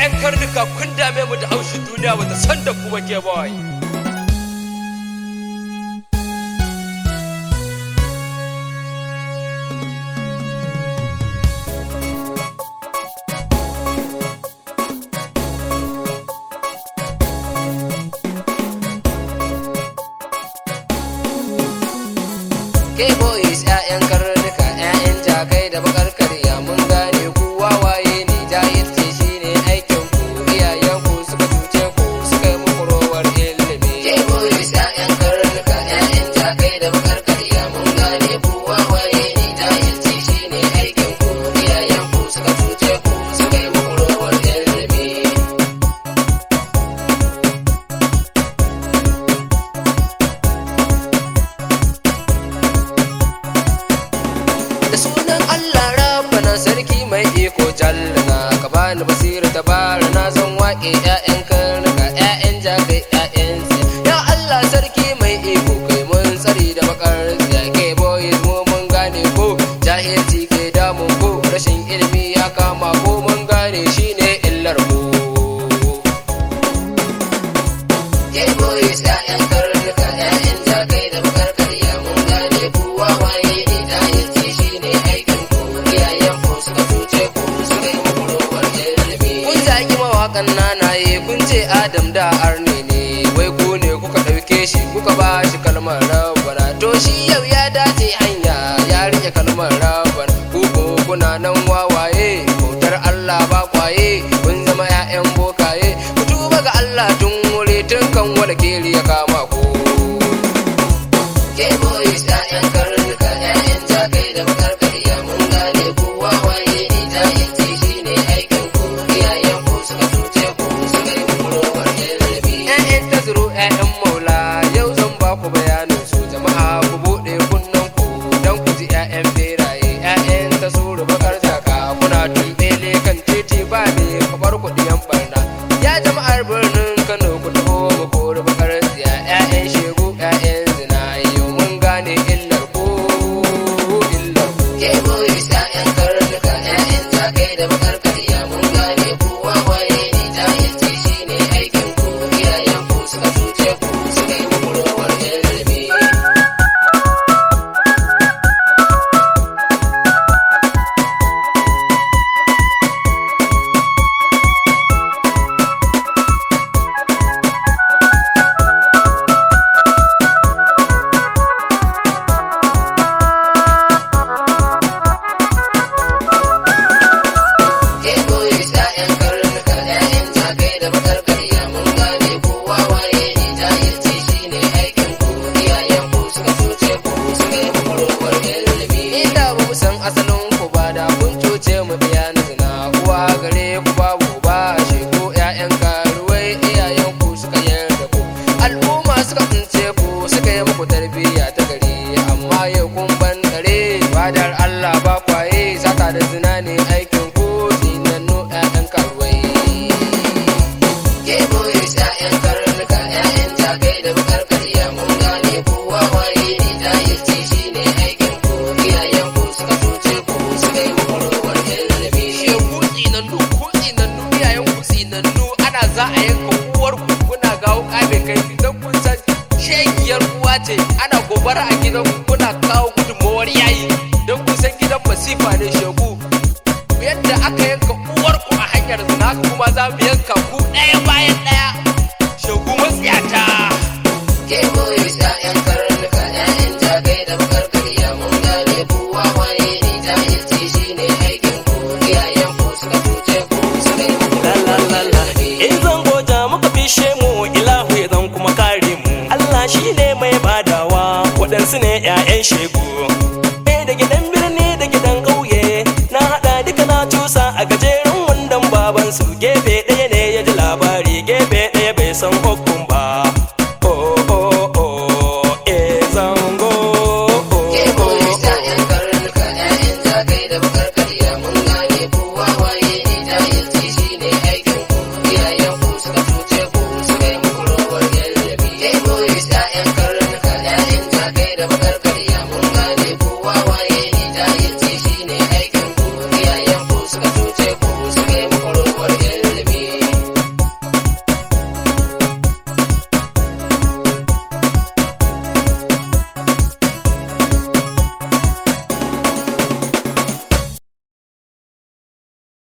'ya'yan karnuka kun dame mu da haushin duniya bata san da kuma ke boy K-boys ‘ya'yan karnuka ‘ya'yan jakai da bakar karya mun gane ku wawaye ne jahilci shine aikin ku iyayen ku suka cuce ku suka yi muku rowar ilimi K-boys ‘ya'yan karnuka ‘ya'yan jakai da bakar karya mun gane ku wawaye ne jahilci shine aikin ku iyayen ku suka cuce ku suka yi muku rowar ilimi da sunan Allah rabbana sarki mai iko jallana ka bani basira ta bara na zan waƙe ƴaƴan karnuka ƴaƴan jagai ƴaƴan tsiya ya Allah sarki mai iko kai mun tsari da bakar tsiya ke boys mu mun gane ko jahilci ke damun ko rashin ilimi ya kama ko mun gane shine illar mu Gay boys ƴaƴan karnuka ƴaƴan jagai da bakar karya mun gane ku wawaye ne jahilci shine aikin ku iyayen ku suka cuce ku suka yi muku rowar ilimi kun zagi mawaƙan nanaye kun ce Adam da Arne ne wai ku ne kuka ɗauke shi kuka ba shi kalmar rabbana to shi yau ya dace hanya ya rike kalmar rabbana ku ko kuna nan wawaye bautar Allah ba kwaye kun zama 'ya'yan bokaye ku tuba ga Allah tun wuri tun kan wala keri ya kama ku ke boys ƴaƴan karnuka ƴaƴan jakai da bakar karya mun gane ku wawaye ne jahilci shine aikin ku iyayen ku suka cuce ku suka yi muku rowar ilimi ƴaƴan tazuru ƴaƴan maula yau zan ba ku bayanin su jama'a ku buɗe kunnen ku dan ku ji ƴaƴan beraye ƴaƴan tazuru bakar jaka kuna tumbele kan titi ba ne kamar kuɗiyan barna ya jama'ar birnin Kano ku taho mu kori bakar tsiya ƴaƴan shegu ƴaƴan zina yau mun gane illar ku illar ku ke boys ƴaƴan karnuka ƴaƴan jakai da bakar karya mun gane ku wawaye ne jahilci shine aikin ku iyayen ku suka cuce ku suka yi muku rowar ilimi Ke boys ƴaƴan karnuka ƴaƴan jakai da bakar karya mun gane ku wawaye ne jahilci shine aikin ku iyayen ku suka cuce ku suka yi muku rowar ilimi inda ba mu san asalin ku ba da kun cuce mu biya na zina uwa gare ku babu ba shi ko ƴaƴan karuwai iyayen ku suka yarda ku al'umma suka tsince ku suka yi muku tarbiyya ta gari amma yau kun ban dare fadar Allah ba kwaye sata da zina ne aikin ku zinannu ƴaƴan karuwai ke boys ƴaƴan karnuka ƴaƴan jagai da bakar karya mun gane ku wawaye ne jahilci shine aikin ku iyayen ku suka cuce ku suka yi muku rowar ilimi shegu tsinannu ku tsinannu iyayen ku tsinannu ana za a yanka uwar ku kuna gawo kabe kai don kun san shegiyar uwa ce ana gobara a gidan ku kuna kawo gudunmawar yayi don kun san gidan masifa ne shegu yadda aka yanka uwar ku a hanyar zina haka kuma za mu yanka ku ɗaya bayan ɗaya shegu matsiyata ke boys ƴaƴan karnuka ƴaƴan jagai da bakar karya mun gane ku wawaye ne jahilci shine aikin ku iyayen ku suka cuce ku suka yi muku rowar ilimi in zan goja muka fishe mu ilahu ya zan kuma kare mu Allah shi ne mai badawa waɗansu ne 'ya'yan shegu ɗaya da gidan